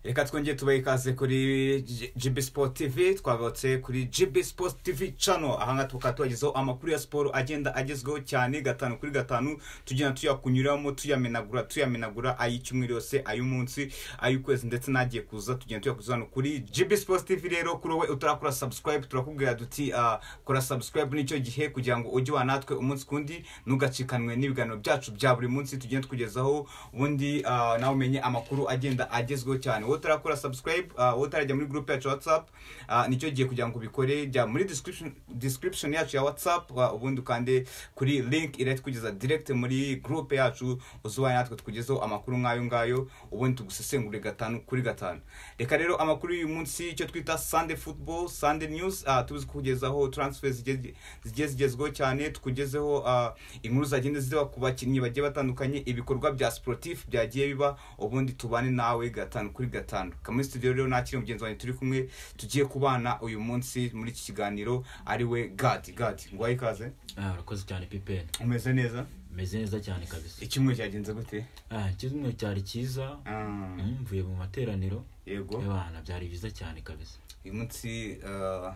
reka twongere tubahe ikaze kuri G- GB Sport TV twagarutse kuri GB Sport TV channel aha ngaha tukaba tubagezaho amakuru ya siporo agenda agezweho cyane gatanu kuri gatanu tugenda tuyakunyuramo tuyamenagura tuyamenagura ay'icyumweru yose ay'umunsi ay'ukwezi ndetse n'agiye kuza tugenda tuyakuza hano kuri GB Sport TV rero kuri wowe utarakora subscribe turakubwira duti ah, kora subscribe n'icyo gihe kugira ngo ujye wanatwe umunsi kundi ntugacikanwe n'ibiganiro byacu bya buri munsi tugenda tukugezaho ubundi ah, nawe umenye amakuru agenda agezweho cyane wowe utarakora subscribe ah, wowe utarajya muri group yacu ya whatsapp ah, nicyo gihe kugira ngo ubikore jya muri description, description yacu ya whatsapp ah, ubundi ukande kuri link iratugeza direct muri group yacu uzubaye natwe tukugezeho amakuru nk'ayo ngayo ubundi tugusesengure gatanu kuri gatanu reka rero amakuru y'uyu munsi icyo twita sunday football sunday news ah, tuzi kukugezaho transfer zigiye zigiye zigezweho cyane tukugezeho ah, inkuru zagenda ziba ku bakinnyi bagiye batandukanye ibikorwa bya sportif byagiye biba ubundi tubane nawe gatanu kuri gatanu kamuri studio rero nakiri mugenzi wanjye turi kumwe tugiye kubana uyu munsi muri iki kiganiro ari we gadi gadi ngo wahe ikaze Ah, urakoze cyane pipeni umeze neza umeze neza cyane kabisa icyumweru cyagenze gute Ah, kimwe cyari cyiza Ah, Mm, mvuye mu materaniro yego ebana byari byiza cyane kabisa uyu munsi ah,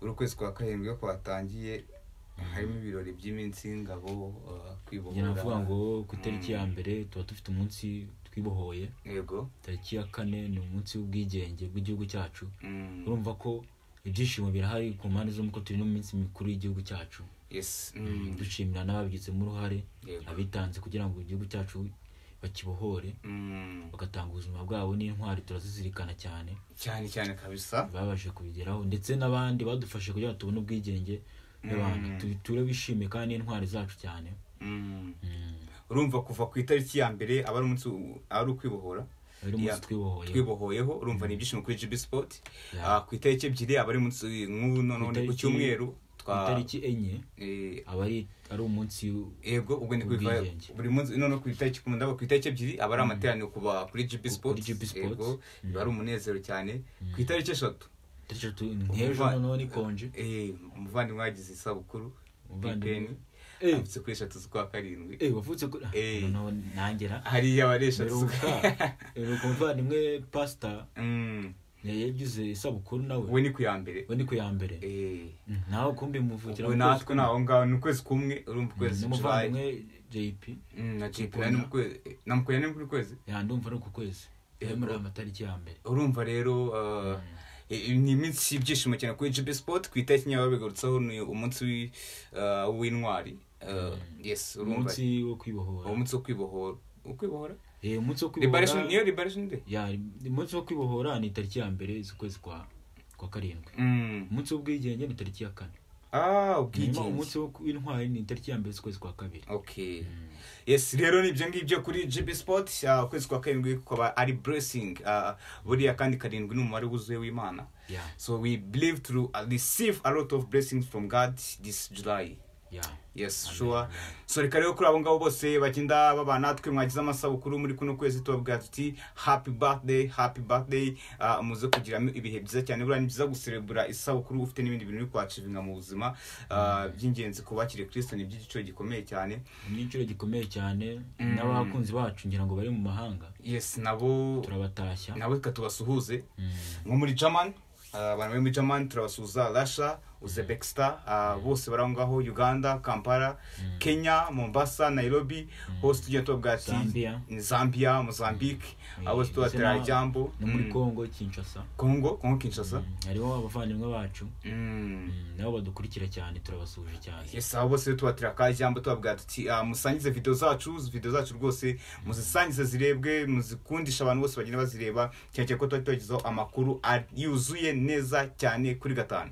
uri ukwezi kwa karindwi ko kwatangiye harimo ibirori by'iminsi y'ingabo ah, njye navuga kwibohora ngo ku itariki ya mbere tuba dufite umunsi twibohoye yego tariki ya kane ni umunsi w'ubwigenge bw'igihugu cyacu Mm, urumva ko ibyishimo birahari ku mpande zo kuko turi no mu minsi mikuru y'igihugu cyacu yes Mm, dushimira n'ababigizemo uruhare Yego. abitanze kugira ngo igihugu cyacu bakibohore mm, bagatanga ubuzima bwabo n'intwari turazizirikana cyane cyane cyane kabisa babashe kubigeraho ndetse n'abandi badufashe kugira ngo tubone ubwigenge n'abandi ture bishimye kandi n'intwari zacu cyane Mm. Mm. urumva kuva ku itariki ya mbere aba ari umunsi w- aba ari ukwibohora ari umunsi Yeah. twibohoye twibohoyeho urumva ni ibyishimo kuri gb sport Yeah. Ah, ku itariki ebyiri aba ari umunsi nk'ubu none ku itariki- cyumweru ku itariki enye eh, aba ari ari umunsi w- yego ubwo ni kubiva Ubwigenge. buri munsi none ku itariki ku ndabo ku itariki ebyiri aba ari amateraniro kuba kuri GB Sports GB Sports. yego Mm. biba ari umunezero cyane ku itariki eshatu itariki eshatu ni h'ejo Umva- noneho ni konje eh, umuvandimwe wagize isabukuru Umuvandimwe. Pipeni Eh. avutse kuri eshatu z'ukwa karindwi Eh, wavutse ko Eh. noneho nangera hariya aba ari eshatu Mperuka, z'ukwa mperuka umuvandimwe pasita Mm, yagize isabukuru nawe we ni ku ya mbere we ni ku ya mbere Eh, Mm, nawe kumbi muvukira ubwo mu natwe kwezi ni kumwe. aho ngaho ni ukwezi kumwe urumva ukwezi July. n'umuvandimwe jp Mm, na JP Mukunda. ni mu kwezi- eh, na Mukunda ni muri kwezi yandumva ari uku kwezi yari muri aya matariki ya mbere urumva rero uh, i- ni iminsi y'ibyishimo cyane kuri gb sport ku itariki nyaba babigarutsaho ni umunsi wi- uh, w'intwari Uh, yes urumva umunsi wo kwibohora umunsi wo kwibohora ukwibohora Eh, umunsi wo liberation niyo kwibohora liberation day Ya, umunsi wo kwibohora ni tariki ya mbere z'ukwezi kwa kwa karindwi Mm. umunsi w'ubwigenge ni tariki ya kane ah hanyuma ubwigenge umunsi wo w'intwari ni tariki ya mbere z'ukwezi kwa kabiri okay yes rero ni ibyo ngibyo kuri gb sport Ah, ukwezi kwa karindwi kukaba ari blessing Ah, buriya kandi karindwi ni umubare wuzuye w'imana ya so we believe to receive a lot of blessings from god this july ya yes sure so reka rero kuri abo ngabo bose bagenda baba natwe mwagize amasabukuru muri kuno kwezi tubabwira tuti happy birthday happy birthday Ah, muze kugiramo ibihe byiza cyane buriya ni byiza guserebura isabukuru ufite n'ibindi bintu uri kwacivinga mu buzima Ah, by'ingenzi ku bakiri kristo ni iby'igiciro gikomeye cyane igiciro gikomeye cyane n'abakunzi bacu ngira ngo bari mu mahanga yes nabo turabatashya nabo reka tubasuhuze Mm. nko muri german ah, abantu bari muri german turabasuhuza russia uzbekistan ah, bose bari aho ngaho uganda kampala kenya mombasa nairobi hose tujya tubabwira tuti Zambia. ni zambia mozambique Mm. abo Ndetse na- tubatera jambo no muri Mm. congo kinshasa congo congo kinshasa Mm, harimo abavandimwe bacu Mm. Mm, nabo badukurikira cyane turabasuhuje cyane yes abo bose tubatira ka jambo tubabwira tuti ah, musangize video zacu video zacu rwose muzisangize zirebwe muzikundisha abantu bose bagenda bazireba cyane cyane ko tuba tubagezaho amakuru a- yuzuye neza cyane kuri gatanu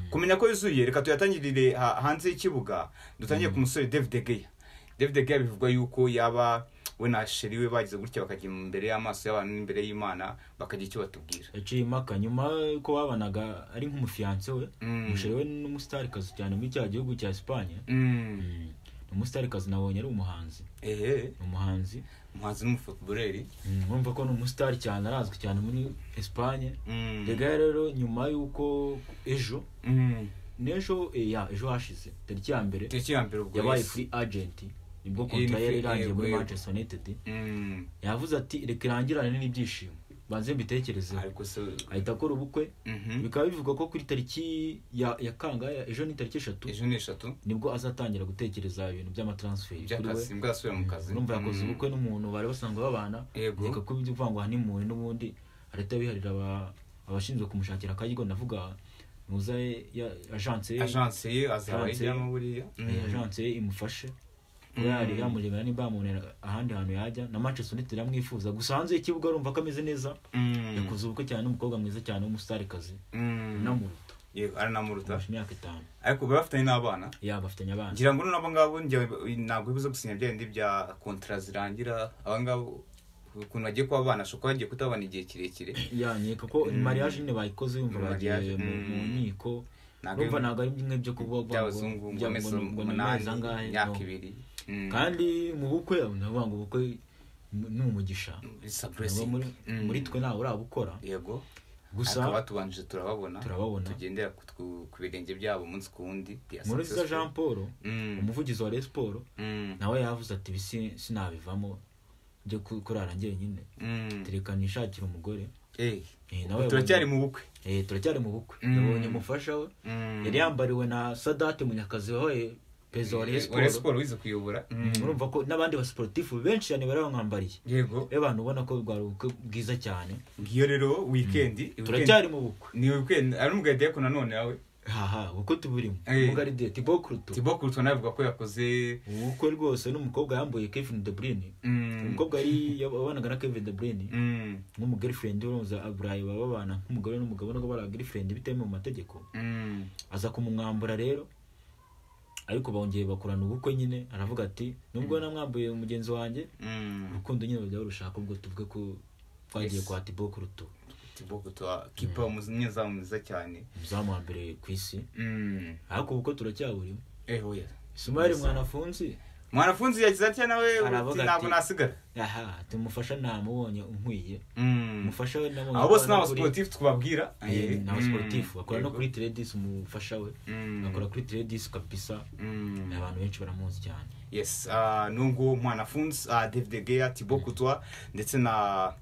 kumenya ko yuzuye reka tuyatangirire ha- hanze y'ikibuga dutangire ku musore david geya david geya bivugwa yuko yaba we na sheri we bagize gutya bakajya imbere y'amaso y'abantu n'imbere y'imana bakagira icyo batubwira yaciye impaka nyuma ko babanaga ari nk'umufiyanse we Mm. umushere we ni umusitarikazi cyane muri cya gihugu cya esipanye Mm. Mm, ni umusitarikazi nabonye ari umuhanzi ehe ni umuhanzi umuhanzi n'umufotobureri Mm, urumva ko ni umusitari cyane arazwi cyane muri esipanye Mm. rega rero nyuma y'uko ejo Mm. n'ejo eh, ya ejo hashize tariki ya mbere tariki ya mbere ubwo yabaye yes. free agent nibwo Iyi ni kontara yari free- irangiye yego, muri yego. manchester united Mm. yavuze ati reka irangirane n'ibyishimo banze mbitekerezeho ariko se ahita akora ubukwe Mhm. bikaba bivugwa ko kuri tariki ya ya kangahe ejo ni tariki eshatu ejo ni eshatu nibwo azatangira gutekereza ibintu by'amataransiferi kuri we iby'akazi nibwo yasubira mu kazi urumva yakoze Mhm. ubukwe n'umuntu bari basanzwe babana Yego. reka ko ibyo uvuga ngo hanimuni n'ubundi leta yabiharira aba- abashinzwe kumushakira akaryo ndavuga muza ajanse ye ajanse ye azaba Ajanse ye. ayijyamo buriya eh, ajanse ye imufashe kuba yari yamurebera nimba yamubonera ahandi hantu yajya na manchester united iramwifuza gusa hanze y'ikibuga urumva ko ameze neza Mhm. yakoze ubukwe cyane n'umukobwa mwiza cyane w'umustarikazi Mhm. namuruta yego aranamuruta afashe imyaka itanu ariko baba bafitanye n'abana yaba afitanye abana ngira ngo n'abo ngabo njye ntabwo bibuza gusinya bya bindi bya kontara zirangira aba ngabo ukuntu bagiye kuba abana ashobora kuba bagiye kutabana igihe kirekire yanyereka ko ni mariage nyine bayikoze yumva Ni bagiye mariage, mu mm. mu nkiko Ntabwo urumva ari- ntabwo ari bimwe byo kuvuga ngo- by'abazungu ngo bya- amezi ngo- ngo ni amezi umunani angahe imyaka no. ibiri Mm. kandi mu bukwe ndavuga ngo ubukwe ni umugisha It's a Aba blessing. muri Mm. muri twe ntawe urabukora yego gusa ariko abatubanjije turababona turababona. tugendera ku, twu- ku birenge byabo umunsi ku wundi They are muruziza successful. jean paul Mm. umuvugizi wa Rayon Sports Mm. nawe yavuze ati ibi si- sinabivamo byo ku- kurara njyenyine Mm. tereka nishakire umugore Eh, Eh, ubu nawe turacyari mu bukwe Eh, turacyari mu bukwe Mm. yabonye umufasha we Mm. yari yambariwe na sadate munyakazi wabaye perezida wa Rayon Eh, Rayon Sports Sports wize kuyobora Mm. urumva ko n'abandi basiporutifu benshi cyane bari bamwambariye yego rero abantu ubona ko rwari ubukwe bwiza cyane ngiyo rero wikendi turacyari mu bukwe ni wikendi ari umugari ko nanone yawe haha ubukwe tuburimo Eh. umugaride tibo kuruto tibo kurutwa navuga ko yakoze ubukwe rwose n'umukobwa yambuye kevin de bruyne Mm. umukobwa yari yabanaga na kevin de bruyne Mm. nk'umugirlfriend uramutse aburayi baba babana nk'umugore n'umugabo nubwo bari abagirlfriend bitemewe mu mategeko Mm. aza kumumwambura rero ariko bongeye bakorana ubukwe nyine aravuga ati nubwo namwambuye mugenzi wanjye Mm. urukundo nyine bajya barushaka ubwo tuvuge ko twagiye Yes. kwa tibo kuruto tibo kurutwa kipa umunyezamu mwiza cyane umuzamu wa mbere ku isi Mm. ariko ubukwe turacyaburimo eh oya isumari Yes. mwanafunzi mwanafunzi yagize atya nawe Aravuga uti ntabwo ati- nasigara aha tumufasha namubonye unkwiye Mm. umufasha we namubonye abo bose ni akora kuri- abasiporutifu twababwira Eh, Mm. ni abasiporutifu akora no Yego. kuri tiredisi umufasha we Mm. akora kuri tiredisi kabisa Mm. abantu benshi baramuzi cyane yes uh, nungu mwanafunzi uh, david geya tibo kutwa ndetse na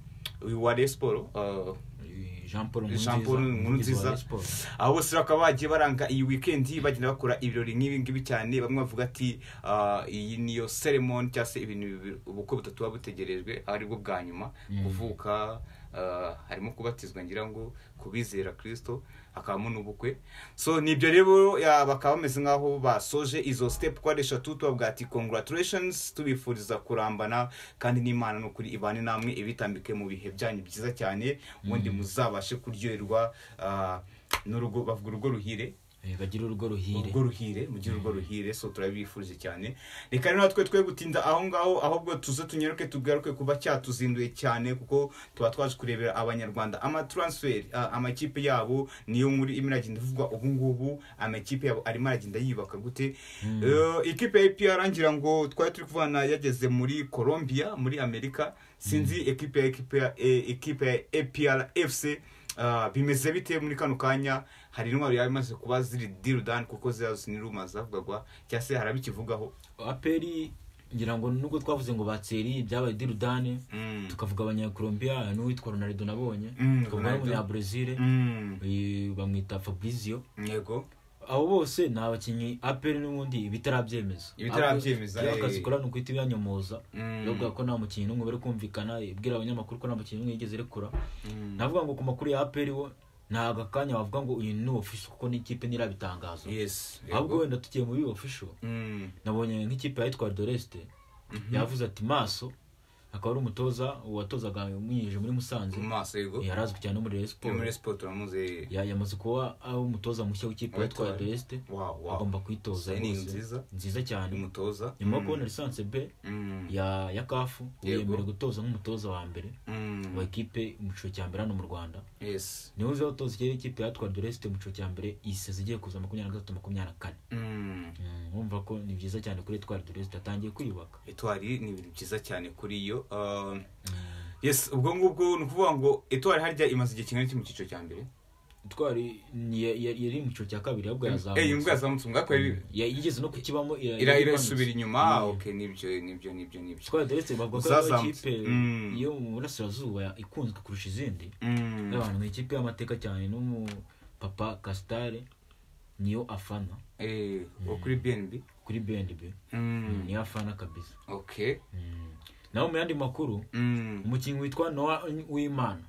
uyu wa resiporo uh, Eh, jean paul Jean Paul Nkurunziza. umuvugizi wa Rayon Sports. abo bose bakaba bagiye baranga iyi wikendi bagenda bakora ibirori nk'ibi ngibi cyane bamwe bavuga ati uh, iyi niyo seremoni cyangwa se ibintu bibi- ubukwe butatu buba butegerejwe ari bwo bwa nyuma kuvuka uh, harimo kubatizwa ngira ngo kubizera kirisito hakabamo n'ubukwe so nibyo rero ya, bakaba bameze nk'aho basoje izo step uko ari eshatu tubavuga ati congratulations tubifuriza kurambana kandi n'imana ni ukuri ibane namwe ibitambike mu bihe byanyu byiza cyane ubundi muzabashe kuryoherwa ah, n'urugo bavuga urugo ruhire Eh, bagira urugo ruhire urugo ruhire mugire urugo ruhire so turabifurije cyane reka rero natwe twe gutinda aho ngaho ahubwo tuze tunyaruke tugaruke kuba cyatuzinduye cyane kuko tuba twaje kurebera abanyarwanda amataransiferi ah, amakipe yabo niyo muri imwe iragenda ivugwa ubu ngubu amakipe yabo arimo aragenda yiyubaka gute Eh, ikipe ya APR ngira ngo twari turi kuvana yageze muri Colombia muri Amerika sinzi ekipe ya ekipe ya eh, ekipe ya APR FC Uh, bimeze bite muri kano kanya hari intwaro yaba imaze kuba ziri dirudani kuko ziriya ni rumors zavugagwa cyangwa se hari abikivugaho aperi ngira ngo nubwo twavuze ngo batseri byabaye dirudane Mm. tukavuga abanyakolombiya n'uwitwa ronaldo nabonye Mm, tukavuga Ronaldo. n'umunyabrezil Mm, bamwita fabrizio yego abo bose ni abakinnyi aperi n'ubundi bitarabyemeza Ibitarabyemeza, Abo- eh. akazi ikora ni uguhita ibyanyomoza Mm. bavuga ko nta mukinnyi n'umwe bari kumvikana ibwira abanyamakuru ko nta mukinnyi n'umwe yigeze rekura Mm. navuga ngo ku makuru ya aperi wo ntabwo akanya wavuga ngo uyu ni official kuko n'ikipe ntirabitangaza yes ahubwo wenda tugiye muri official Mm, nabonye nk'ikipe yitwa doreste yavuze ati maso akaba ari umutoza watozaga umwinjije muri musanze mu maso yego yari azwi cyane muri Rayon Yo Sports. muri siporo turamuzi Ya- yamaze kuba ari umutoza mushya w'ikipe Witwa- yitwa doreste Wow, wow. agomba kuyitoza Sayini rwose. nziza. nziza cyane umutoza nyuma yo kubona lisansi b Mm, ya ya kafu Yego. yemerewe gutoza nk'umutoza wa mbere mm, wa ekipe mu cyiciro cya mbere hano mu rwanda yes niwe uza gutoza ikindi kipe yatwa doresite mu cyiciro cya mbere isize igiye kuza makumyabiri na gatatu makumyabiri na kane Mm. Mm, urumva ko ni byiza cyane kuri etwari doresite atangiye kwiyubaka etwari ni ibintu byiza cyane kuri yo um, yes ubwo ngubwo ni ukuvuga ngo etwari harya imaze igihe kingana iki mu cyiciro cya mbere twari ni- ya- ya- yari mu cyiciro cya kabiri ahubwo yazamutse Eh, iyo mbwa yazamutse mwakoreye Ya- yigeze no kukibamo ira- ira imanutse. irasubira inyuma Mm. okay nibyo nibyo nibyo nibyo twari deretse bavuga ko ariyo Zazamutse. kipe Mm. yo mu burasirazuba ya- ikunzwe kurusha izindi Mm. abantu mu ikipe y'amateka cyane n'umupapa kasitare niyo afana eh wo kuri BNB kuri bendi be mm niyo afana kabisa okay Mm. naho mu yandi makuru mm umukinnyi witwa noa w'imana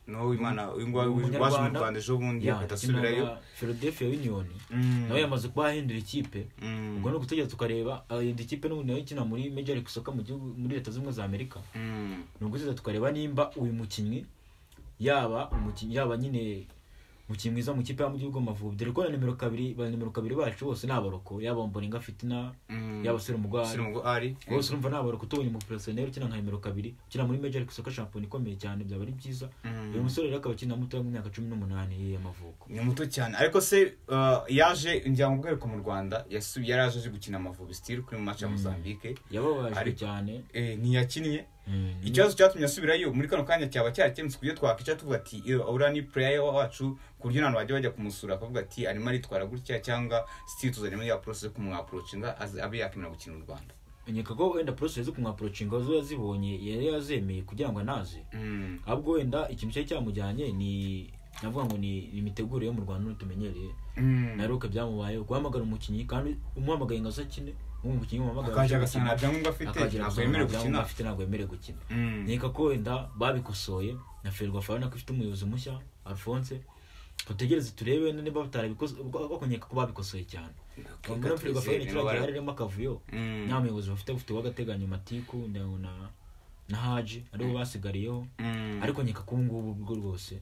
no imana ingwa Umunyarwanda. waje mu Rwanda ejo bundi Ya, atasubirayo akina na philadelphia union Mm. nawe yamaze kuba ahindura ikipe Mm. ubwo ni ugutegereza tukareba ahinda ikipe n'ubu nayo ikina muri major league soccer mu gihugu muri leta zimwe za amerika Mm. ni ugutegereza tukareba nimba uyu mukinnyi yaba umukinnyi yaba nyine umukinnyi mwiza mu kipe y'igihugu amavubi dore ko na nimero kabiri ba nimero kabiri bacu bose ni abaroko yaba mboninga fitina Mm. yaba sere umugwari Siringo ari bose urumva nta baroko tubonye umupersoneri ukina nka nimero kabiri ukina muri major league soccer shampiyona ikomeye cyane byaba ari byiza Mm. uyu musore rero akaba akina mutoya mu myaka cumi n'umunani y'amavuko ni muto cyane ariko se uh, yaje njya mu bwereko mu Rwanda yasu- yari aje aje gukina amavubi still kuri mu match ya Mozambique yababajwe Ari- cyane eh ntiyakinnye Mm. ikibazo cyatumye asubirayo muri kano kanya cyaba cyarakemutse ku buryo twakwica tuvuga ati "Iyo uriya ni pureya wacu ku buryo nta bajya bajya kumusura akavuga ati arimo aritwara gutya cyangwa sitiri tuzanye muri ya porosesi kumwaporochinga aze- abe yakemera gukina u rwanda nkeka ko wenda porosesi zo kumwaporochinga zo yazibonye yari yazemeye kugira ngo anaze Mm, ahubwo wenda ikintu cyari cyamujyanye ni navuga ngo ni ni imitegurire yo mu rwanda n'utumenyereye mm. naruka byamubayeho guhamagara umukinnyi kandi umuhamagaye ngo azakine umukinnyi umuhamagara akaje agasanga nta byangombwa afite ntabwo yemerewe gukina afite ntabwo yemerewe gukina Mm, nkeka ko wenda babikosoye na ferwa fabana ko ifite umuyobozi mushya alphonse tutegereze turebe niba batarabikoze bakonyeka ko babikosoye cyane reka muri twizere ferwa fabana niba kiragira bara- harimo akavuyo Mm, nta muyobozi bafite bafite uw'agateganyo matiku na- na na haji aribo basigariyeho mm, ariko nkeka ko ubu ngubu bwo rwose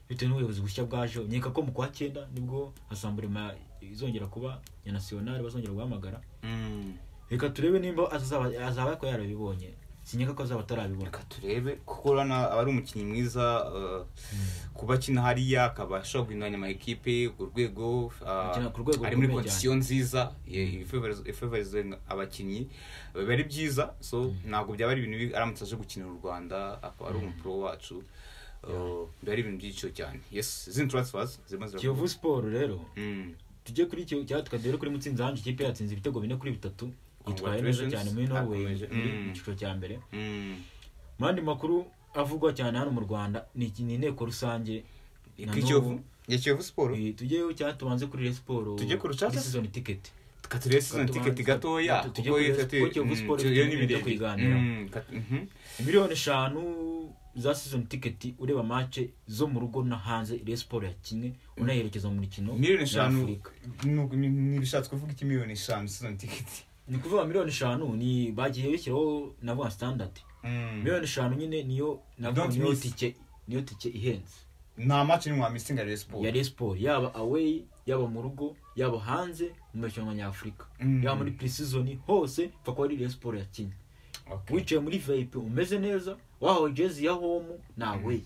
bitewe n'ubuyobozi bushya bwajeho nkeka ko mu kwa cyenda nibwo hasamburema izongera kuba ya nasiyonari bazongera guhamagara mm. reka turebe nimba azaba azaba ko yarabibonye sinyeka ko azaba atarabibona reka turebe kuko urabona aba ari umukinnyi mwiza uh, kuba akina hariya akaba ashobora guhinduranya ama ekipe ku rwego uh, Akina ku rwego ari muri rukomeye kondisiyo nziza ye- ifavoriz- ifavorizwe nga- abakinnyi biba ari byiza so ntabwo byaba ari ibintu bibi aramutse aje gukinira u rwanda akaba ari umupro wacu Uh, biba ari ibintu by'igiciro cyane yes izindi transfers zirimo kiyovu zirakorwa siporo rero Mm. tujye kuri kiyovu cyangwa tukadere kuri mutsinzi hanje ikipe yatsinze ibitego bine kuri bitatu yitwaye neza cyane muri norway Akomeje. muri Mm. mu cyiciro cya mbere Mm. mu yandi makuru avugwa cyane hano mu rwanda ni iki- ni inteko rusange na kuri n'ubu. kiyovu ya kiyovu siporo Eh, tujyeyo cyangwa tubanze kuri Rayon siporo Tujye ku rucaca? season ticket katurebe sizoni Katubanza- tiketi gatoya Katu- kuko tujye kuri ifite Kiyovu Mm, Sport, yo ni tujye birebire kuyiganiraho. Mm, kat- mhm. miliyoni eshanu za season ticket ureba mace zo mu rugo no hanze Rayon siporo yakinnye unayerekeza mu mikino miliyoni eshanu y'Afurika. ni- ni- ntibishatse kuvuga iki miliyoni eshanu sizoni tiketi ni kuvuga miliyoni eshanu ni bagiye bishyiraho navuga standard Mm. miliyoni eshanu nyine niyo navuga Don't niyo miss. tike niyo tike ihenze nta match ni mwamisinga rero siporo ya Rayon siporo yaba away yaba mu rugo yaba hanze mu marushanwa nyafurika Mm. yaba muri pre season hose pfa kuba ari Rayon siporo yakinnye Okay. wicaye muri vip umeze neza wahawe jezi ya home nawe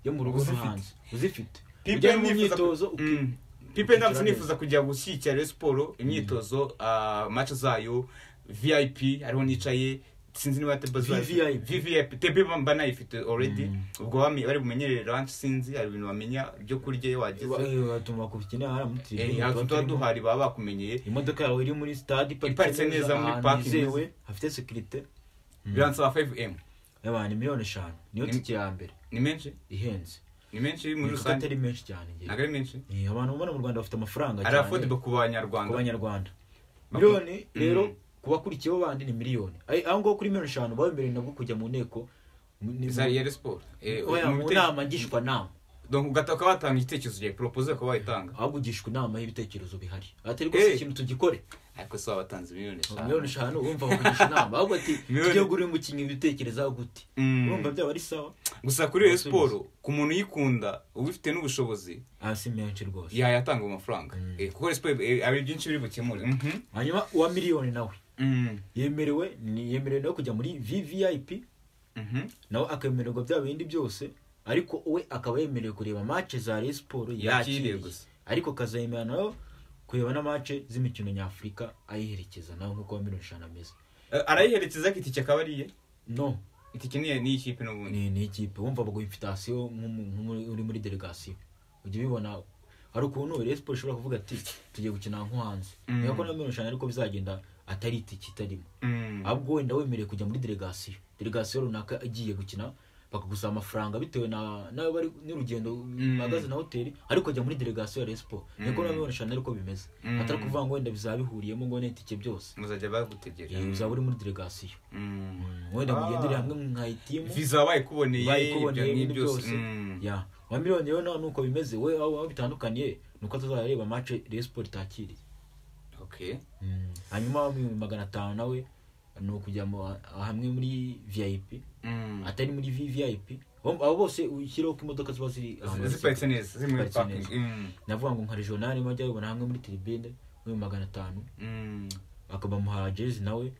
yo mu rugo no Uzifite. hanze uzifite Pipe ujya mu nifuza ku- myitozo uki- Mm. pipe ndamutse nifuza kujya gushyigikira rero siporo imyitozo ah, match zayo vip hariho nicaye sinzi niba tebe VVIP. vvip tebe banayifite already ubwo bami- bari bumenyerere ranch sinzi hari ibintu bamenya byo kurya iyo wa- wageze eh, watuma kubikenera hariya muri Eh, tribune, hafi tuba tuba turimo. duhari baba bakumenyeye imodoka yawe iri muri stade Iparitse neza muri ahantu parking hizewe hafite sekirite biransaba 5m yaba ni miliyoni eshanu niyo Ni- tike ya mbere ni menshi ihenze ni menshi muri Ni kuko rusange atari menshi cyane njye. ntabwo ari menshi Eh, abantu ubona mu rwanda bafite amafaranga ari cyane affordable ku ku banyarwanda banyarwanda Baku- miliyoni Mm. rero ku bakurikiyeho bandi ni miliyoni Ay- aho ngaho kuri miliyoni eshanu babemereye nabwo kujya mu nteko ni- za rero siporo Eh, Oya, mu mu bite- nama ngishwanama donc ugata ukaba watanga igitekerezo cyawe propose ukaba wayitanga ahubwo ugishwa inama y'ibitekerezo bihari atari rwose Eh. ikintu tugikore ariko si wabatanze miliyoni eshanu miliyoni eshanu urumva bakugisha inama ahubwo ati Miliyoni- tujye gura umukinnyi ibitekerezaho gute Mm. urumva byaba ari sawa gusa kuri iyo siporo ku muntu uyikunda ubifite n'ubushobozi aha si menshi rwose yayatanga amafaranga Eh, kuko rero siporo eh, hari byinshi biri bukemure Mhm. hanyuma uwa miliyoni nawe Mm. yemerewe ni yemerewe no kujya muri vvip Mhm. nawe akemererwa bya bindi byose ariko we akaba yemerewe kureba match za Rayon Sport Yakiriye yakiriye gusa. ariko akazemera nayo kureba na match z'imikino nyafurika ayiherekeza nawe nk'uko wa miliyoni eshanu ameze Eh, arayiherekeza ko itike akaba ariye no itike niye n'iyi kipe n'ubundi ni ni ikipe wumva baguha infitasiyo nk'umu- nk'umu- uri muri delegasiyo ujya ubibona hari ukuntu resipo ishobora kuvuga ati tugiye gukina nko hanze Mm. niba ko na miliyoni eshanu ariko bizagenda atari itiki itarimo Mm. ahubwo wenda wemerewe kujya muri delegasiyo delegasiyo runaka igiye gukina bakagusaba amafaranga bitewe na nawe bari n'urugendo bahagaze na hoteli ariko ajya muri delegasiyo ya resipo niko na miliyoni eshanu ariko bimeze Mm. atari kuvuga ngo wenda bizaba bihuriyemo ngo n'itike byose muzajya bagutegera Eh, uzaba uri muri delegasiyo Mm. wenda Ah. mugendere hamwe mwayitimu viza wabaye ikuboneye bayikuboneye ibyo ni ibintu byose Mm. ya wa miliyoni rero nawe nuko bimeze we aho aho bitandukanye nuko atazajya areba mace Rayon Sport itakiriye okay hanyuma wa miliyoni magana atanu nawe ni ukujya mu- hamwe muri vip Mm. atari muri V- vip Bo- abo bose ushyiraho ko imodoka ziba ziri ahantu Zi- muri ziparitse sitade. neza ziri muri Ziparitse parking neza. navuga ngo nka regional majya abibona hamwe muri tribune muri magana atanu Mm. akaba amuha jezi nawe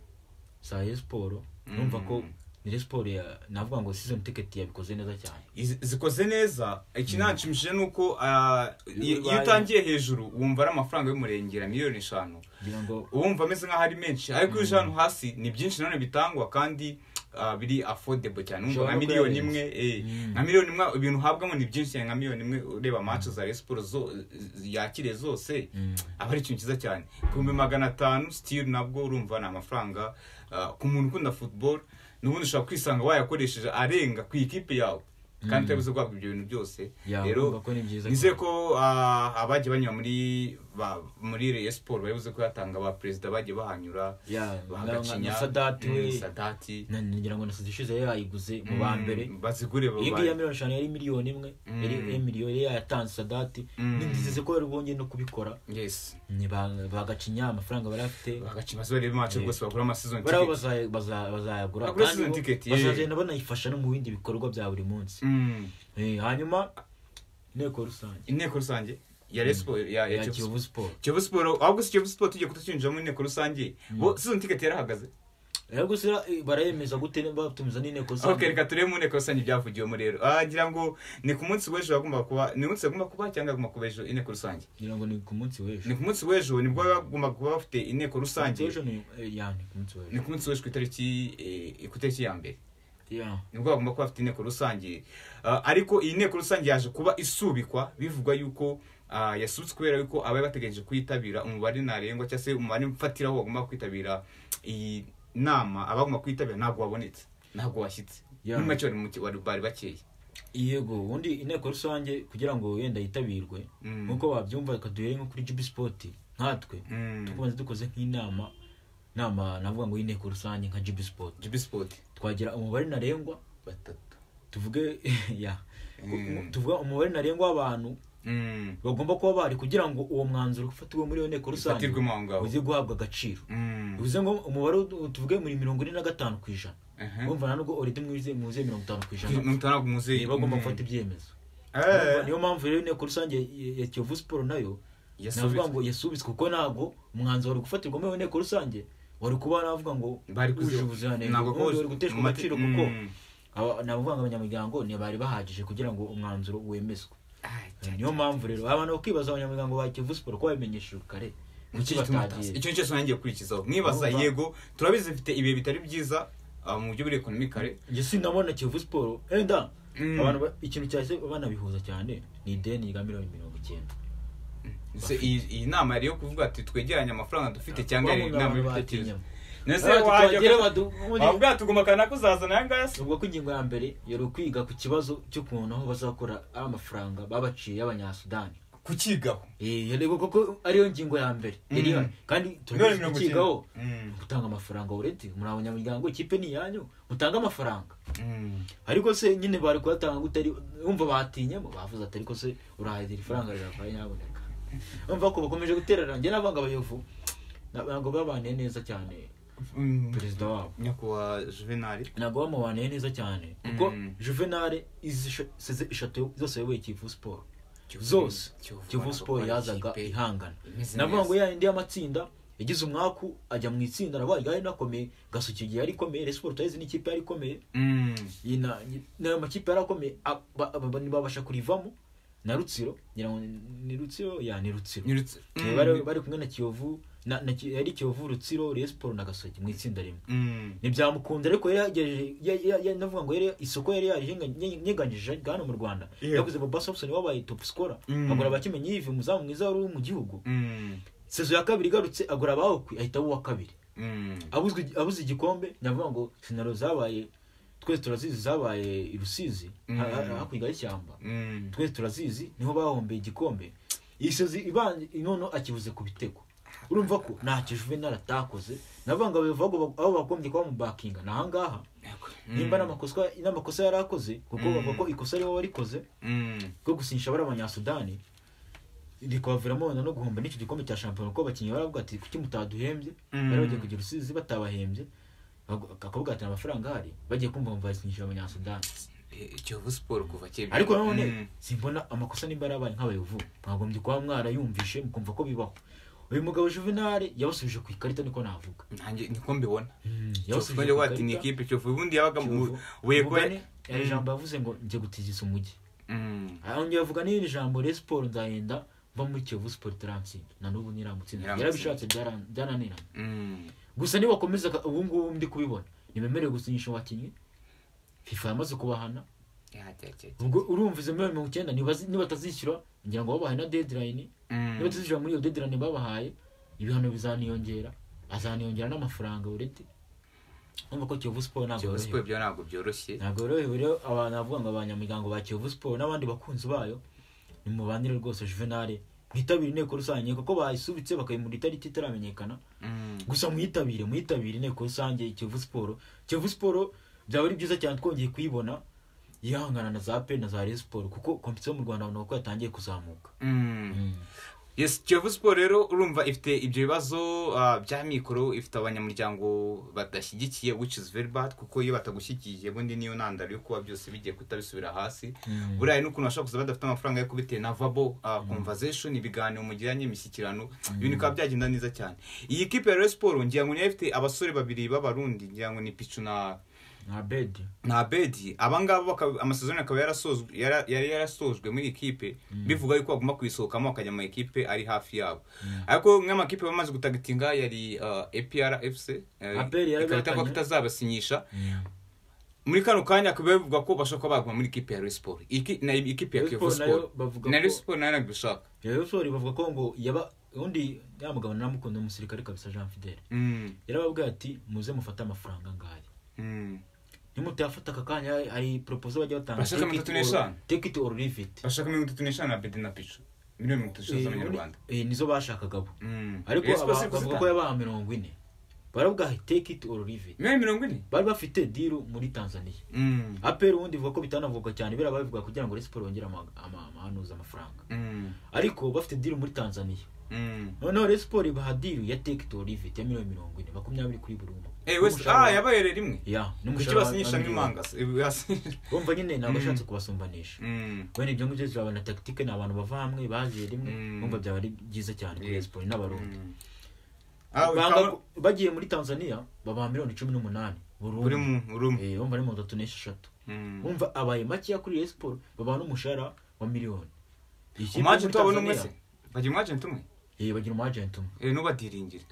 za Rayon Sport numva ko Mm. ni Rayon Sport ya- navuga ngo season ticket yabikoze neza cyane Izi- zikoze neza ikinanshimishije ni uko ah, iyo iyo Bibaye. utangiye hejuru wumva ari amafaranga y'umurengera miliyoni eshanu kugira ngo wumva ameze nk'aho ari menshi ariko iyo uje ahantu hasi ni byinshi nanone bitangwa kandi ah, biri affordable cyane wumva Ushobora nka no miliyoni kuyarenza. imwe eh, Mm. nka miliyoni imwe ibintu uhabwamo ni byinshi cyane nka miliyoni imwe ureba match za Rayon Sports zo yakire zose Mm. aba ari ikintu cyiza cyane ku bihumbi magana atanu sitiri nabwo urumva ni amafaranga ah, ku muntu ukunda football n'ubundi ushobora kwisanga wayakoresheje arenga ku ikipe yawe kandi utabize guhabwa ibyo bintu byose Ya, rero urumva ko ni byiza nizeye cyane. ko ah, abagiye banyura muri ba- muri Rayon Sport babuze kuyatanga ba perezida bagiye bahanyura Ya, bahagacinya na- na Sadati we. Mm, Sadati na- ngira ngo na sosiyete ishize yari yayiguze mu ba mbere Mm, bazigure iyi ba- ngiyi ya miliyoni eshanu yari miliyoni imwe Mm. yari miliyoni yari yayatanze sadati Mm. nizeze ko bari bongeye no kubikora yes Ni ba- bagacinya amafaranga bari bafite bagacinya bazabere imacu Yeah. rwose bagura amasezoni bariho baza- baza- bazayagura Bagura kandi season bo ticket, yeah. bazagenda banayifasha no mu bindi bikorwa bya buri munsi Eh, hanyuma inteko rusange inteko rusange ya Rayon Sport ya ya ya Kiyovu kiyovu siporo kiyovu siporo ahubwo si kiyovu siporo tugiye kutucyinjiramo inteko rusange bo season ticket yarahagaze rero gusa eh, barayemeza gute batumiza n'inteko ok rusange reka turebe mu nteko rusange ibyavugiwemo rero ah ngira ngo ni ku munsi w'ejo hagomba kuba ni umunsi agomba kuba cyangwa agomba kuba ejo inteko rusange ngira ngo ni ku munsi w'ejo ni ku munsi w'ejo nibwo bagomba kuba bafite inteko rusange ejo ni eh, ya ni ku munsi ni w'ejo ku munsi w'ejo ku itariki eh, ku itariki ya mbere ya nibwo bagomba kuba bafite inteko rusange Ah, ariko iyi nteko rusange yaje kuba isubikwa bivugwa yuko ah, yasubitswe kubera yuko abari bategereje kuyitabira umubare ntarengwa cyangwa se umubare mfatiraho bagomba kwitabira iyi nama abagomba kuyitabira ntabwo wabonetse ntabwo washyitse Yeah. muri make bari mu ki- bari- bari bakeya yego ubundi inteko rusange kugira ngo wenda yitabirwe Mm. nk'uko wabyumva reka duhere nko kuri jubi sipoti nkatwe tukubanza dukoze nk'inama nama navuga ngo y'inteko rusange nka jubi sipoti jibi sipoti twagira umubare ntarengwa batatu tuvuge ya Mm. tuvuga umubare ntarengwa w'abantu Mm. bagomba kuba bari kugira ngo uwo mwanzuro ufatiwe muri iyo nteko rusange Ufatirwemo aho ngaho. uze guhabwa agaciro Mm. bivuze ngo umubare ud- tuvuge muri mirongo ine na gatanu ku ijana Aha. urumva ntabwo urete muze mirongo itanu ku ijana Mirongo itanu ntabwo muzeyi Eh, bagomba gufata ibyemezo Urumva, niyo mpamvu rero inteko rusange ya- ya kiyovu siporo nayo navuga ngo yasubitswe kuko ntabwo umwanzuro wari gufatirwa muri iyo nteko rusange wari kuba navuga ngo bari wuje kuzi- ubuziranenge ntabwo ubundi wari kuzi- guteshwa mate- agaciro kuko Mm. aba- navuga ngo abanyamuryango ntibari bahagije kugira ngo umwanzuro wemezwe Ah, niyo mpamvu rero abantu bakibaza abanyamuryango ba kiyovu siporo ko babimenyeshejwe kare kuki Icyo gituma atazi. batagiye icyo nicyo ntangiye gukurikizaho mwibaza Urumva? yego turabizi bifite ibihe bitari byiza ah, mu buryo buri ekonomi kare njye sinabona kiyovu siporo enda Mm. abantu ba- ikintu cyahise banabihuza cyane ni ideni rya miliyoni mirongo icyenda Se- iyi iyi nama yari iyo kuvuga ati twegeranye amafaranga dufite cyangwa yari Bavuga inama abantu y'ibitekerezo batinyamo. nese Abantu wajya twagera ukaza- badu- ubundi- wavuga ati uguma kana kuzazana aya ngaya se ubwo ko ingingo ya mbere yari ukwiga ku kibazo cy'ukuntu aho bazakora ari amafaranga babaciye y'abanyasudani kukigaho Eh, yareba koko ariyo ngingo ya mbere yari Mm. ihari. kandi Miliyoni turabizi mirongo kukigaho icyenda. Mm. gutanga amafaranga uretse muri abanyamuryango ikipe ni iyanyu mutange amafaranga Mm. ariko se nyine bari kuyatanga gute ari wumva batinyemo bavuze ati ariko se urahahira ifaranga riravaye nyaboneka umva ko bakomeje guterera njye nabanga abayovu na- ntabwo babaniye neza cyane Mm. perezida wabo nyakubahwa juvenali ntabwo bamubaniye neza cyane kuko Mm. juvenale isize eshatu zose yayoboye kivu siporo zose Kiyovu kivu siporo Rwanda, yazaga ikipe ihangana imeze navuga neza. ngo yayindi y'amatsinda yagize umwaku ajya mu itsinda arabaye yari anakomeye gasuki igihe yari ikomeye resiporo turayizi n'ikipe yari ikomeye Mm. iyi na- n'ayo makipe yari akomeye a- ba- ba- ba- ntibabasha kurivamo na rutsiro ngira ngo ni- ni rutsiro ya ni rutsiro Nyirutse- Eh, Mm. bari bari kumwe na kiyovu na- na- yari kiyovu rutsiro Rayon Sports na gasogi mu itsinda rimwe Mm. ntibyamukunda ariko yari yagerageje ya- ya- ya- navuga ngo yari isoko yari yariyenganyije hano mu rwanda Yeah. yaguze boba sobson wabaye top scorer Mm. agura abakimenyi yive umuzamu mwiza wari uri mu gihugu Mm. sezo ya kabiri igarutse agura abawukwi ahita aba uwa kabiri Mm. abuzwe abuze igikombe navuga ngo sinaro zabaye twese turazizi zabaye i rusizi Mm. ha- ha- hakurya y'ishyamba Mm. twese turazizi niho bahombeye igikombe iyi sozi ibanje noneho akibuze ku bitego urumva ko ntacyo juvenal atakoze navuga ngo abayobozi bago- abo bagombye kuba mu bakinga ni ahangaha Mm. nimba n'amakosa n'amakosa yari akoze kuko Mm. bavuga ko ikosa ari wowe warikoze Mm. ryo gusinyisha abari abanyasudani rikabaviramo wenda no guhomba n'icyo gikombe cya shampiyona kuko abakinnyi baravuga ati kuki mutaduhembye Mm. bari bagiye kugira urusizi batabahembye bag- bakavuga ati amafaranga ahari bagiye kumva ngo basinyisha abanyasudani Eh, Kiyovu Sport kuva kera. ariko nanone Mm. simbona amakosa nimba yarabaye nk'abayovu mwagombye kuba mwarayumvishe mukumva ko bibaho uyu mugabo juvenali yabasubije ku ikarita niko navuga Nanjye niko mbibona. Mm, Kiyovu yabasubije Sport ku wati ni ikarita ikipe Kiyovu ubundi yabaga mu Kiyovu. wego. Umugani, hari ijambo yavuze ngo njye gutigisa umujyi Mm. ahongera avuga n'iri jambo Rayon Sports nzahenda mba muri Kiyovu Sport iramutsinda na n'ubu ntiramutsinda Ntiramutsinda. yarabishatse byara- byarananiranye Mm. gusa nibakomeza ka- ubu ngubu ndi kubibona ntibemerewe gusinyisha abakinnyi fifa yamaze kubahana Ya, ya, ya, ya. ubwo urumva izo miliyoni mirongo icyenda nibazi- nibatazishyura ngira ngo babahaye na deadline Mm. nibatazishyura muri iyo deadline babahaye ibihano bizaniyongera azaniyongera n'amafaranga uretse urumva ko Kiyovu Sport ntabwo Kiyovu yorohewe Sport byo ntabwo byoroshye. ntabwo yorohewe rero abantu bavuga ngo abanyamuryango ba kiyovu siporo n'abandi bakunzi bayo nimubanire rwose juvenali mwitabire inteko rusange kuko bayisubitse bakayimura itariki itaramenyekana Mm. gusa muyitabire muyitabire inteko rusange kiyovu siporo kiyovu siporo byaba ari byiza cyane twongeye kuyibona yihangana na za pe na za resi siporo kuko kompetiyo mu rwanda babona ko yatangiye kuzamuka Mm. yes kiyovu siporo rero urumva ifite ibyo bibazo ah, bya mikoro ifite abanyamuryango badashyigikiye which is very bad kuko iyo batagushyigikiye bundi niyo ntandaro yo kuba byose bigiye kuhita bisubira hasi Mm. buriya hari n'ukuntu bashobora kuza badafite amafaranga yo kubitera na vabo ah, conversation ibiganiro mugiranye imishyikirano ibintu bikaba byagenda neza cyane iyi kipe ya Rayon Sport ngira ngo niyo ifite abasore babiri b'abarundi ngira ngo ni picu na nka bedi na abedi abangaba bakaba- amasezerano akaba yarasozwe- yara- yari yarasojwe muri ikipe bivuga yuko bagomba kuyisohokamo bakajya mu ikipe ari hafi yabo ariko nk'amakipe bamaze gutagitinga yari uh, APR FC eh, APR yari ikaba itavuga ko yatanye. itazabasinyisha muri kano kanya akaba bivuga ko bashobora kuba baguma muri ikipe ya Rayon Sport Iki- na ikipe ya Rayon Kiyovu Sport nayo Sport bavuga na ko- Rayon Sport nayo ntabwo ishaka rero siporo bavuga ko ngo yaba undi ya mugabo naramukunda umusirikare kabisa jean fidele Mm, yarababwiye ati muze mufate amafaranga ngaya mm. nimutayafata aka kanya hari- hari propozo bajya batanga Bashaka take mirongo it or- itatu n'eshanu? take it or leave it bashaka mirongo itatu n'eshanu na Abedi na Pichu miliyoni mirongo itatu Eh, z'amanyarwanda eh, nizo bashakagabo Mm. ariko Rayon Sport aba- si bavuga ko kuzitanga. yabaha mirongo ine baravuga ati take it or leave it miliyoni mirongo ine bari bafite diru muri tanzania Mm, aperi ubundi ivuga ko bitanavugwa cyane biriya babivuga kugira ngo resiporo yongere ama- ama- amahanuza amafaranga mm, ariko bafite diru muri tanzaniya mm. noneho resiporo ibaha diru ya take it or leave it ya miliyoni mirongo ine makumyabiri kuri buri umwe Eh, West- N'umushahara- ah yabaye rero imwe ya kuki n'umushahara wa- basinyisha wa miliyoni. nk'impanga se? Eh, basi- urumva nyine ntabwo ashatse kubasumbanisha Mm, wenda ibyo ngibyo turabona na tactique ni abantu bava hamwe bagiye rimwe Mm. numva byaba ari byiza cyane kuri Yeah. siporo n'abarundi mm. Ah, Banga ukaba- ko- bagiye muri tanzania babaha miliyoni cumi n'umunani buri buri umwe mu buri umwe Eh, urumva ni mirongo itatu n'esheshatu Mm. wumva abaye makeya kuri Rayon Sport babaha n'umushahara wa miliyoni Iyi kipe yo muri umwajenti wabo ni umwe Tanzania, se bagira umwajenti umwe eh, bagira umwagenti umwe Eh, ntubadiringire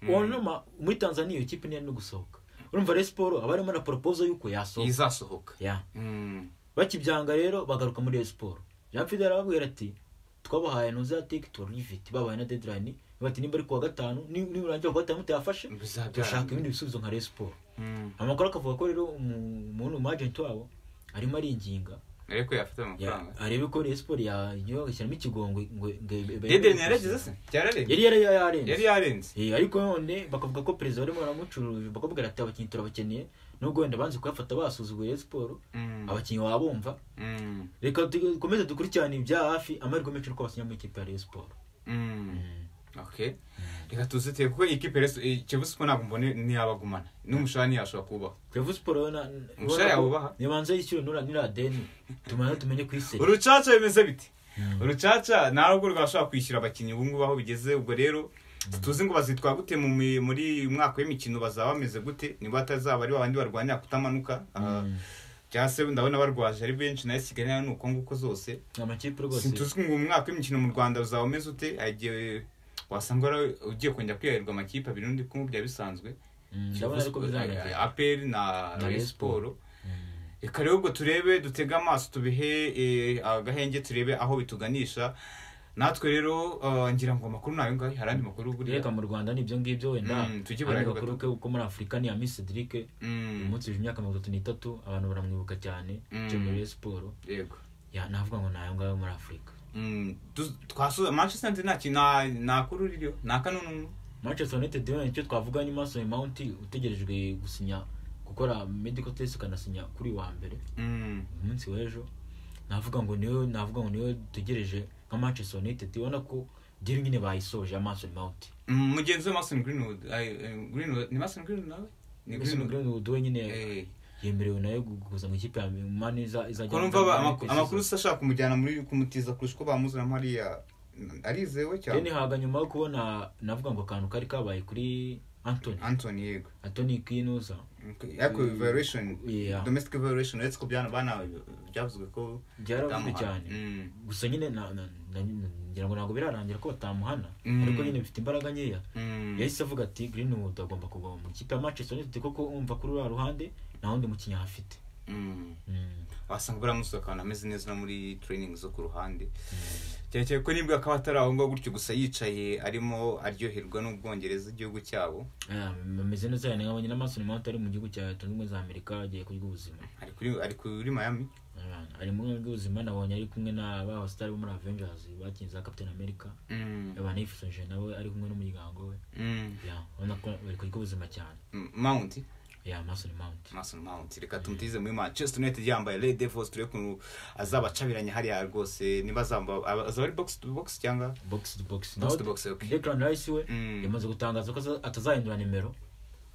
wanuma muri tanzania iyo kipe ntiyari no gusohoka urumva Rayon Sport aba arimo na proposal y'uko yasohoka izasohoka Ya. Mm. bakibyanga rero bagaruka muri Rayon Sport Jean Fidel arababwira ati twabahaye ntuze ya take to leave it babaye na deadline bati nimba ari kuwa gatanu ni- niburangira kuwa gatanu mutayafashe Bizabyara. dushaka ibindi bisubizo nka Rayon Sport Mm. amakuru akavuga ko rero umu- umuntu umu agent wabo arimo aringinga ariko yafite ya- amafaranga arebe ko Rayon Sport yagashyiramo ikigongwe ngo ngo- ngo- dedeni yarageze se cyararenze yari yari yarenze yari yarenze Eh, ariko none bakavuga ko perezida barimo baramucuruza bakabwira ati abakinnyi turabakeneye nubwo wenda banze kuyafata basuzuguye Rayon Sport Mm. abakinnyi babumva Mm. reka dukomeze dukurikirane ibya hafi amahirwe menshi uko basinya mu ikipe ya Rayon Sport Mm. okay reka tuziteye kuko ikipe reso kiyovu siporo ntabwo mbone ntiyabagumana n'umushahara ntiyashobora kubaho Kiyovu Sport yo na Umusore ubona ko yawubaha? nibanze yishyure nura nira deni tumaze tumenye ku isi urucaca bimeze bite urucaca ntabwo rwashobora kwishyura abakinnyi ubu ngubu aho bigeze ubwo rero tuzi ngo bazitwara gute mu mi- muri uyu mwaka w'imikino bazaba bameze gute niba atazaba ari babandi barwanira kutamanuka ah, cyangwa se ndabona barwaje ari benshi nayo sigaye ni uko nguko zose amakipe rwose sintuzi ngo umwaka w'imikino mu rwanda uzaba umeze ute hari igihe wasanga wari ugiye kongera kwiyahirwa amakipe abiri n'undi kumwe byaba bisanzwe Mm, ndabona ariko bizarangira aperi na Na Rayon Rayon siporo Mm. reka rero ubwo turebe dutege amaso tubihe eh, agahenge turebe aho bituganisha natwe rero eh, ngira ngo amakuru ni ayo ngayo hari andi makuru buriya reka mu rwanda ni ibyo ngibyo wenda Mm, tujye hari burayi agakuru ke ko muri afurika ni ami cedric Mm, uyu munsi yuje imyaka mirongo itatu n'itatu abantu baramwibuka cyane Mm. cyo muri Rayon siporo yego Ya, navuga ngo ni ayo ngayo muri afurika Mm, tu- twasuza manchester united nta kintu nta- nta kuru ririho nta kanunu manchester united we nicyo twavuga ni mason mount utegerejwe gusinya gukora medical test ukanasinya kuri wa mbere Mm, umunsi w'ejo navuga ngo niwe navuga ngo niwe dutegereje nka manchester united ubona ko diri nyine bayisoje ya mason mount mm, mugenzi we mason greenwood ay, eh, greenwood ni mason greenwood nawe ni mason greenwood greenwood we nyine Eh, yemerewe nayo gukuza mu ikipe ya mani izajya ko numva ba- amaku- amakuru se ashaka kumujyana muri kumutiza kurusha uko bamuzanamo hariya arizewe deni cyane haga nyuma yo kubona navuga ngo akantu kari kabaye kuri antony anthony yego antony kinuza ariko evaluation Yeah. domestic evaluation uretse ko byana bana byavuzwe ko byaravuzwe bitamuha- cyane Mm, gusa nyine na- na- na- ngira ngo ntabwo birarangira ko batamuhana Mm. ariko nyine bifite imbaraga nkeya mm, yahise avuga ati greenwood agomba kugwa mu ikipe ya manchester united kuko umva kuri uriya ruhande nta wundi mukinnyi ahafite mm. Mm. wasanga baramusuka ahantu ameze neza no muri training zo ku ruhande cyane cyane ko nibwo akaba atari aho ngaho gutyo gusa yicaye arimo aryoherwa n'ubwongereza igihugu cyabo Ah, ameze neza cyane nkabonye n'amaso mount ari mu gihugu cya leta zunze ubumwe za amerika agiye kurya ubuzima ari kuri ari kuri miami Ah, ari mu rwego rw'ubuzima nabonye ari kumwe na ba hositari bo muri avengers bakinze za captain america Mm, abantu yifatanyije nawe ari kumwe n'umuryango we mm, Ya, ubona ko bari kurya ubuzima cyane mm, mount ya mason mount mason mount reka tumutize muri manchester united yambaye red devils turebe ukuntu azabacabiranya hariya rwose niba azamba azaba ari box to box cyangwa box to box box naho to box okay declan rice we Mm. yamaze gutangaza ko aza- atazahindura nimero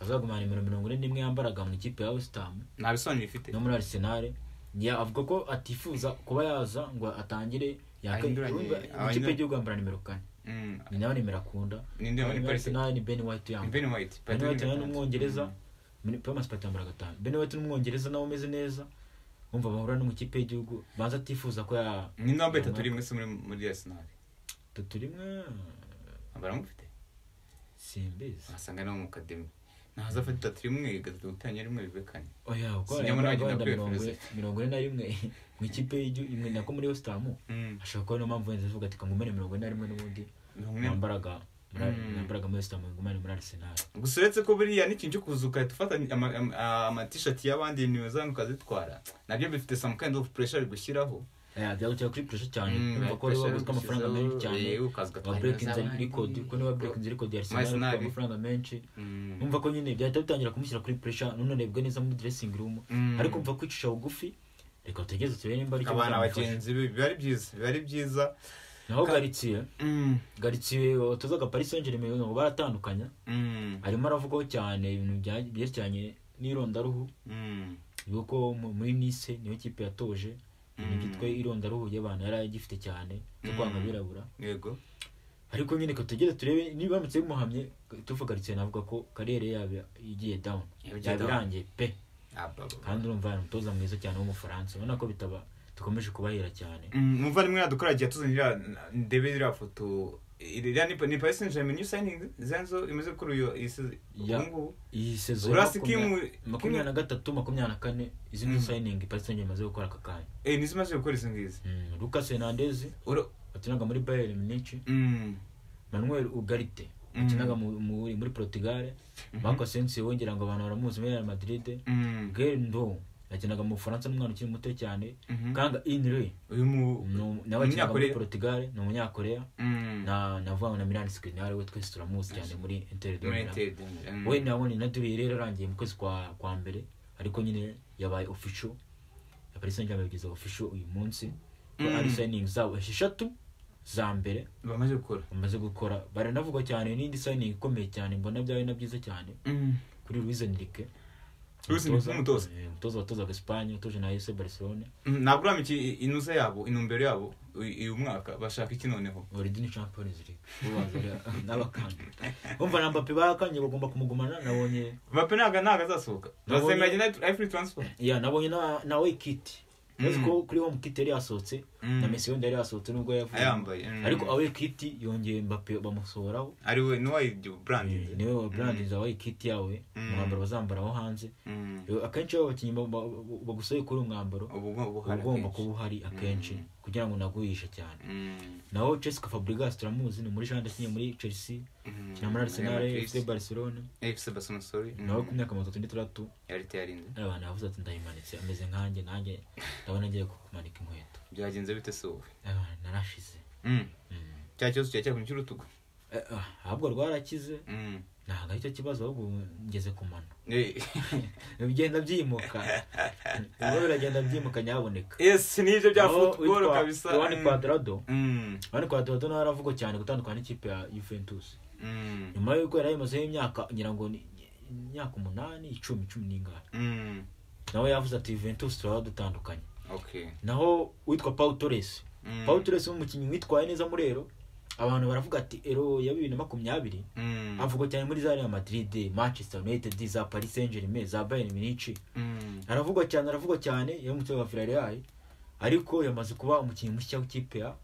azagumana nimero mirongo ine n'imwe yambaraga mu ikipe ya wesitamu nta bisobanuro ifite no muri arisenal Ya- avuga ko atifuza kuba yaza ngo atangire yaka- Ahinduranye, urumva mu ikipe ahinduranye. y'igihugu yambara nimero kane Mm, ni nawe nimero akunda Ninde yambara Muri Paris Saint- Arsenal ni ben white ni yambara ben white ben white nawe ni Gatanu. umwongereza Mm. muri pamas pat yambara gatanu ben white ni umwongereza nawe umeze neza umva bahura no mu ikipe y'igihugu banza atifuza ko ya ni namba itatu rimwe se muri muri arsenal tatu rimwe baramufite simbizi wasanga no mu kademi ntazafata itatu rimwe gatatu gutanya rimwe bibe kane oya uko Sinjya muri Argentina wenda mirongo kwifuriza. mirongo ine na rimwe mu ikipe y'igihugu imwe nako muri wesitamu Mm. ashobora kuba niyo mpamvu wenda avuga ati kamumare mirongo ine na rimwe n'ubundi Mirongo ine- nambaraga Mm. nambaraga muri wesitamu ngumane muri arisenali gusa uretse ko buriya n'ikintu cyo kuza ugahita ufata ama- ama- amatishati y'abandi nimero zanyu ukazitwara nabyo bifite some kind of pressure bigushyiraho byagutera kuri puresha cyane Mm, kumva ko wari pressure waguzwe amafaranga bigushyiraho, menshi cyane yewe, ukaza ugatwara waburekinze ibintu rikodi by'abandi. kuko niba waburekinze rikodi ya arisenali Arsenal. amafaranga menshi Mm. umva ko nyine byahita bitangira kumushyira kuri puresha ntunarebwe neza muri diresingi rumu Mm. ariko umva kwicisha bugufi reka tugereze turebe nimba ari abana bizamufasha bagenzi be biba ari byiza biba ari byiza naho Ka- garitsiye Mm, garitsiye watozaga paris saint germain ngo baratandukanya mm, arimo aravugaho cyane ibintu bya- byerekeranye n'irondaruhu mm, yuko mu- muri nice niyo kipe yatoje ibintu Mm. byitwa irondaruhu y'abantu yari agifite cyane cyo Mm. kwanga abirabura yego ariko nyine ko tugere turebe niba biramutse bimuhamye tuvugarikiye navuga ko kariyeri yaba igiye down Yagiye yaba down. irangiye pe ababa kandi urumva hari umutoza mwiza cyane w'umufaransa ubona ko bitaba dukomeje kubahera cyane umuvandimwe yadukora agiye atuzanira ndebe iriya foto iriya ni ni paris saint germain new signing zanzo imaze gukora iyo iyi season- Ya. ubu ngubu iyi sezo Urasi Kim- makumyabiri na gatatu makumyabiri na kane izi ni sayiningi paris saint imaze gukora aka kanya eh nizo imaze gukora izo ngizo Mm, lucas hernandez Uro- wakinaga muri bayern munich mm, manuel ugarite Mm. wakinaga mu- mu- muri portugal marco sensi wongera ngo abantu baramuzi muri real madrid mm, gendo yakinaga mu bufaransa n'umwana ukiri muto cyane mhm. kanga inre uyu mu nu- nawe yakinaga muri Umunyakoreya. portugal ni umunyakoreya mm, na navuga ngo na milan skriniar we twese turamuzi cyane muri inter de muri Milan. Inter de Milan. we nabonye na duri rero yarangiye mu kwezi kwa kwa mbere ariko nyine yabaye official ya paris saint germain yabigeze official uyu munsi ko Mm. ari signing zabo esheshatu za mbere bamaze gukora bamaze gukora baranavuga cyane n'indi signing ikomeye cyane mbona byabaye na byiza cyane Mm, kuri Luis Enrique Luis Enrique n'umutoza. eh, umutoza watozaga Espagne utoje na AS Barcelona mm, ntabwo uramenye iki- inusa yabo intumbero yabo uyu uyu mwaka bashaka iki noneho Oridini Champions League ubanza n'abakanye umva na Mbappe barakanye bagomba kumugumana nabonye bape ntabwo ntabwo azasohoka Nabonye- bazemera agenda ari free transfer ya nabonye na na Waikiti uzi ko kuri home kit yari yasohotse Mm. na mesi wenda yari yasohotse nubwo yavuye Ayambaye, mm. ariko awe kit yongeye mbape bamusohoraho ari we n'uwayi burandi niwe wa brandinze awe kit yawe Mm. umwambaro bazambara aho hanze Yo, akenshi iyo abakinnyi ba- ba- bagusohoye kuri uwo mwambaro ubu bwo uba buhari ugomba akenshi. kuba uhari akenshi kugira ngo unaguhishe cyane Mm, naho Jessica Fabregas turamuzi ni muri Jean yakinnye muri Chelsea mm. akina muri Arsenal Real Madrid. FC Barcelona Eh, FC Barcelona sorry Mm. nawe ku myaka mirongo itatu n'itandatu yari teyarinze abantu bavuze ati ndayimanitse ameze nkanjye nanjye ndabona ngiye kumanika inkweto byagenze bite se wowe Ah, narashize Mm. Mm. cya kibazo cya cyakunye cy'urutugu Eh, ah, ahubwo rwarakize Mm. ntabwo aricyo kibazo ahubwo ngeze ku mano Eh, bigenda byimuka ubwo biragenda byimuka nyaboneka yes nibyo bya football kabisa wani Mm. kwadrado Mm. wani kwadrado nawe aravugwa cyane gutandukana n'ikipe ya juventus Mm. nyuma y'uko yari ayimazeho imyaka ngira ngo ni imyaka umunani icumi cumi n'ingani Mm. nawe yavuze ati juventus turaba dutandukanye okay naho witwa paul torres Mm. paul torres ni umukinnyi witwaye neza muri ero abantu baravuga ati ero ya bibiri na makumyabiri Mm. avugwa cyane muri za real madrid manchester united za paris saint germain za bayern munich Mm. aravugwa cyane aravugwa cyane yari umukinnyi wa villarreal ariko yamaze kuba umukinnyi mushya w'ikipe ya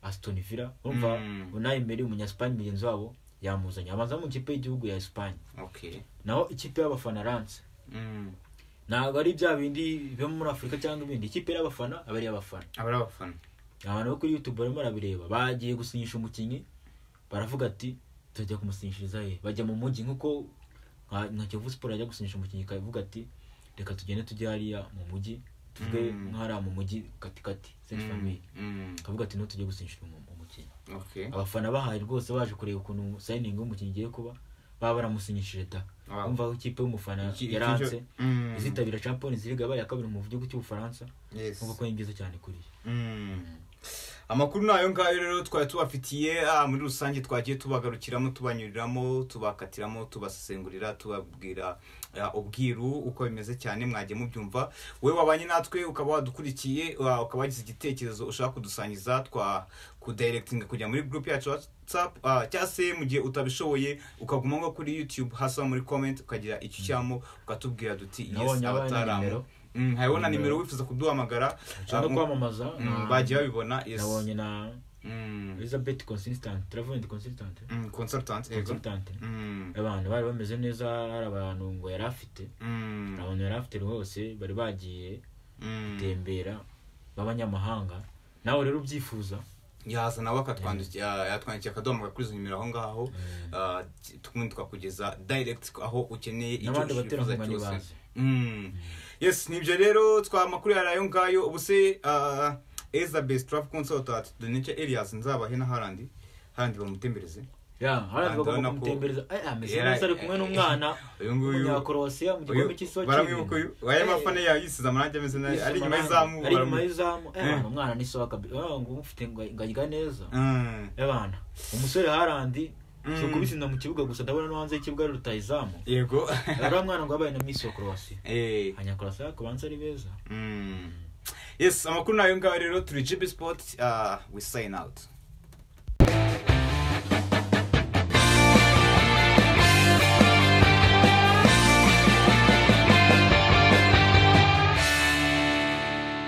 aston villa urumva Mm. unai emery umunyasipani mugenzi wabo yamuzanye abanza mu ikipe y'igihugu ya esipanye okay naho ikipe y'abafana rance Mm. ntabwo ari bya bindi biba muri afurika cyangwa ibindi ikipe y'abafana aba ari iy'abafana abari abafana abantu bo kuri youtube barimo barabireba bagiye gusinyisha umukinnyi baravuga ati tujya kumusinyishiriza he bajya mu mujyi nk'uko nka nka kiyovu siporo yajya gusinyisha umukinnyi ikavuga ati reka tugende tujye hariya mu mujyi tuvuge Mm. nk'ahariya mu mujyi katikati senti Mm. famiye Mm. akavuga ati ntitujye gusinyishira umu- umukinnyi okay abafana bahaye rwose baje kureba ukuntu sayiningi y'umukinnyi igiye kuba baba baramusinyishije da Wow. bumva ko ikipe y'umufana Iki- iki- yaranze Mm. izitabira champions league yabaye iya kabiri mu gihugu cy'ubufaransa Yes. nk'uko ni byiza cyane kuri Mm. amakuru ni ayo ngayo rero twari tubafitiye ah, muri rusange twagiye tubagarukiramo tubanyuriramo tubakatiramo tubasesengurira tubabwira ah, ubwiru uko bimeze cyane mwagiye mubyumva wowe wabanye natwe ukaba wadukurikiye ah, ukaba wagize igitekerezo ushaka kudusangiza twakudirectinga kujya muri group yacu ya whatsapp ah, cyangwa se mu gihe utabishoboye ukaguma nko kuri youtube hasa muri comment ukagira icyo ushyiramo ukatubwira duti yes Nabonye abaye na abataramu nimero. Mm, hariho na Nimero. nimero wifuza kuduhamagara ushaka ah, mu- kwamamaza Mm, na- bagiye babibona yes nabonye na Mm, elizabeth consistant turavuga consistant mm, consultant yego consistant Mm, abantu bari bameze neza hari abantu ngo yari afite mm, hari abantu yari afite rwose bari bagiye mm. gutembera b'abanyamahanga nawe rero ubyifuza yaza nawe akatwandikira yatwandikiye akaduhamagara kuri izo nimero aho ngaho Ah, t- tukundi tukakugeza direct aho ukeneye icyo N'abandi wifuza baterankunga cyose. nibaze. Mm. yes nibyo rero twa makuru yari ayo ngayo ubuse ah, elizabeth traf consultant donike elias nzabahe na harandi harandi bamutembereze ya Kandi harandi bagomba urabona ko- kumutembereza Eh, ameze Yari- neza ari kumwe n'umwana uyu nguyu- umunyakorosia mu gikombe cy'isi wa baramwibuka uyu waya mafana yawe yisize amarangi ameze nabi ari inyuma y'izamu ari inyuma baramu- y'izamu Eh, Eh. abantu, umwana ni soka ngo mufite ngo ngajya neza Mm. abana umusore harandi Mm. si ukubisinda mu kibuga gusa ndabona no hanze y'ikibuga ari rutayizamu yego ariya mwana ngo yabaye na misi wa korowasi Eh, abanyakorowasi kubanza ari beza mm. yes amakuru ni ayo ngaho rero turi gb sport uh, we sign out